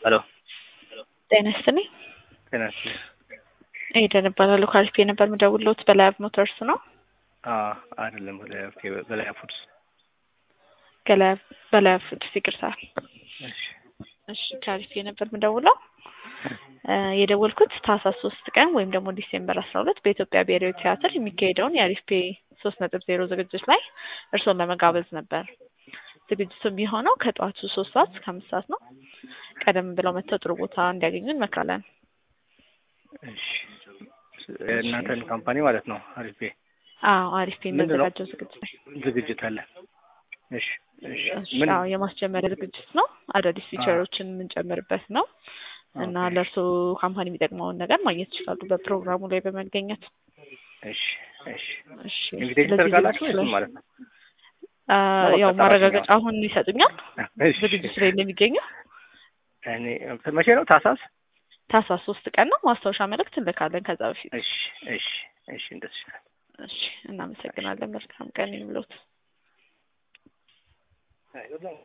ሄሎ ጤና ይስጥልኝ። ጤና ይስጥልኝ። ኤደን እባላለሁ። ከአሪፍ ነበር የምደውልዎት በላያብ ሞተርስ ነው። አዎ አይደለም በላያብ በላያብ ፉድስ። ገላያብ በላያብ ፉድስ ይቅርታ። እሺ እሺ ከአሪፍ ነበር የምደውለው የደወልኩት ታህሳስ ሶስት ቀን ወይም ደግሞ ዲሴምበር አስራ ሁለት በኢትዮጵያ ብሔራዊ ቲያትር የሚካሄደውን የአሪፍ ፔ ሶስት ነጥብ ዜሮ ዝግጅት ላይ እርስዎን ለመጋበዝ ነበር። ዝግጅቱ የሚሆነው ከጠዋቱ ሶስት ሰዓት እስከ አምስት ሰዓት ነው። ቀደም ብለው መጥተው ጥሩ ቦታ እንዲያገኙ እንመክራለን። እሺ የእናንተን ካምፓኒ ማለት ነው አሪፍ ቤ አዎ አሪፍ ፔ ምንድን ነው? የሚያዘጋጀው ዝግጅት ላይ ዝግጅት አለ። እሺ እሺ እሺ፣ ምን አዎ የማስጀመሪያ ዝግጅት ነው። አዳዲስ ፊቸሮችን የምንጨምርበት ነው እና ኦኬ። ለእርስዎ ካምፓኒ የሚጠቅመውን ነገር ማግኘት ይችላሉ በፕሮግራሙ ላይ በመገኘት። እሺ እሺ እሺ ኢንቪቴሽን ስለዚህ ታደርጋላችሁ ዝግጅቱ ወይስ ላይ ማለት ነው? አ፣ ነው ያው በቃ ማረጋገጫ ሰራተኛው። አሁን ይሰጡኛል እሺ ዝግጅቱ ላይ እንደሚገኘው እኔ መቼ ነው? ታህሳስ? ታህሳስ ሶስት ቀን ነው። ማስታወሻ መልእክት እንልካለን ከዛ በፊት። እሺ እሺ እሺ እንደሱ ይሻላል። እሺ እናመሰግናለን። መልካም ቀን ይሁንልዎት። አይ